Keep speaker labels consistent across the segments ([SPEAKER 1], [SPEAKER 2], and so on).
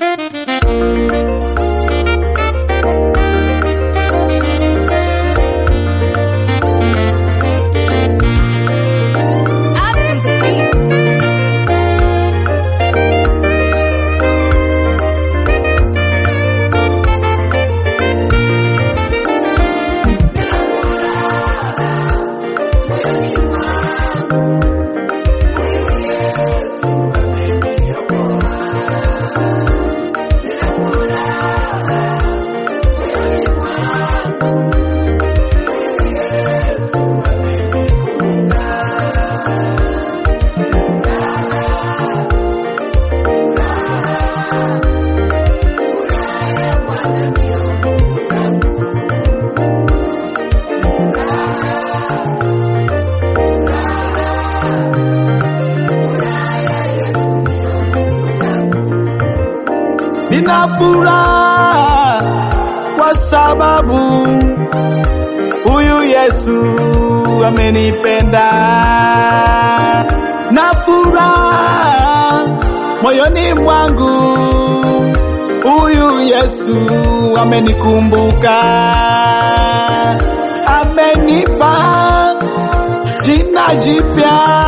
[SPEAKER 1] Nina furaha kwa sababu huyu Yesu amenipenda. Na furaha moyoni mwangu, huyu Yesu amenikumbuka, amenipa jina jipya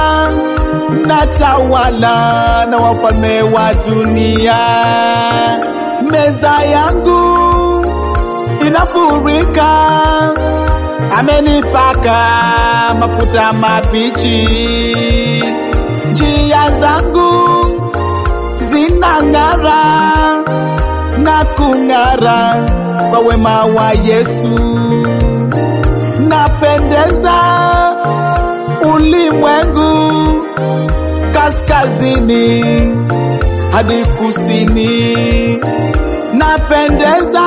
[SPEAKER 1] natawala na wafalme wa dunia. Meza yangu inafurika, amenipaka mafuta mabichi. Njia zangu zinang'ara na kung'ara kwa wema wa Yesu. Napendeza ulimwengu kaskazini hadi kusini, napendeza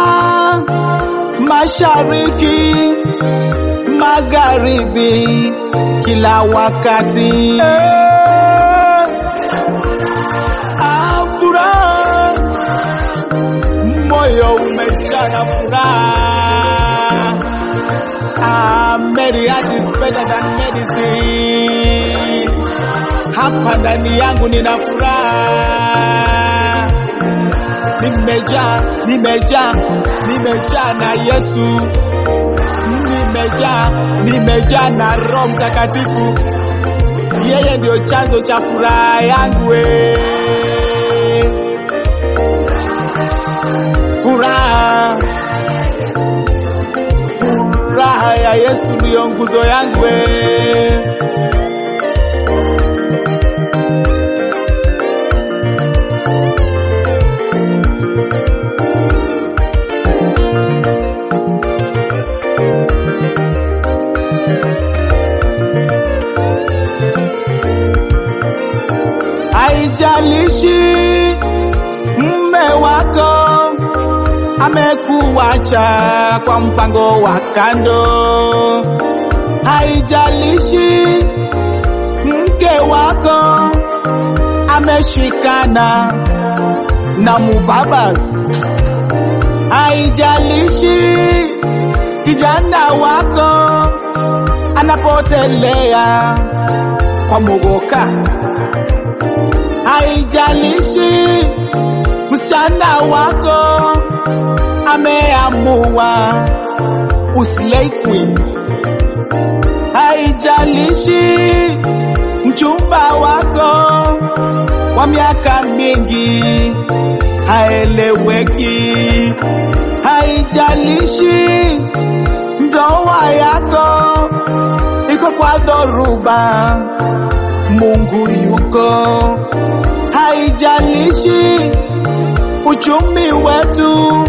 [SPEAKER 1] mashariki, magharibi, kila wakati. Eh, ah, furaha, moyo umejaa na furaha. Ah, Mary heart is better than medicine. Hapa ndani yangu nina furaha, nimejaa, nimejaa, nimejaa na Yesu, nimejaa, nimejaa na Roho Mtakatifu. Yeye ndio chanzo cha furaha yangu. we. Furaha, furaha ya Yesu ndiyo nguzo yangu. we. Haijalishi mme wako amekuacha kwa mpango wa kando, haijalishi mke wako ameshikana na mubabas, haijalishi kijana wako anapotelea kwa mogoka haijalishi msichana wako ameamua uslay queen, haijalishi mchumba wako wa miaka mingi haeleweki, haijalishi ndoa yako iko kwa dhoruba, Mungu yuko haijalishi uchumi wetu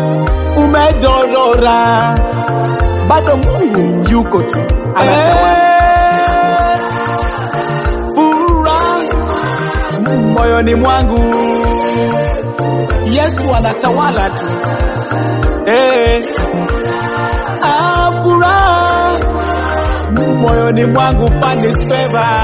[SPEAKER 1] umedorora, bado Mungu yuko tu anatawala. Furaha moyoni mwangu, Yesu anatawala tu. Eh, ah, furaha moyoni mwangu, find his favor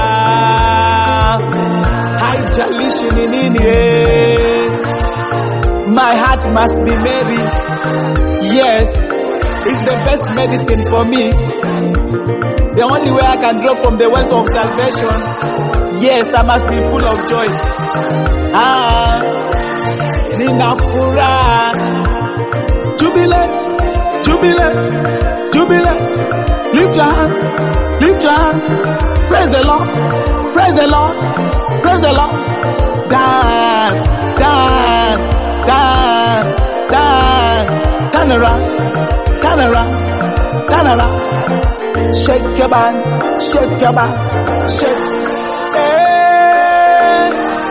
[SPEAKER 1] haijalishi ni nini eh. My heart must be merry. Yes, it's the best medicine for me. The only way I can draw from the wealth of salvation. Yes, I must be full of joy. Ah, nina furaha. Jubilee, jubilee, jubilee. Lift your hand, lift your hand. Praise the Lord, praise the Lord, praise the Lord. Dance, dance, dance, dance. Turn around, turn around, turn around. Shake your body, shake your body, shake. Eh,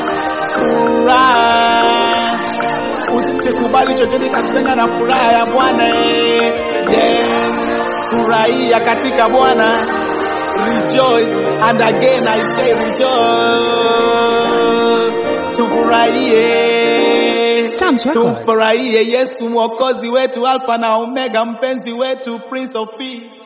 [SPEAKER 1] Furaha. Usikubali chochote kakutenga na furaha ya Bwana. eh. Yeah. Furahia katika Bwana. Rejoice and again I say rejoice. Tufurahie.
[SPEAKER 2] Psalms Records.
[SPEAKER 1] Tumfurahie Yesu mwokozi wetu, Alfa na Omega, mpenzi wetu, Prince of Peace.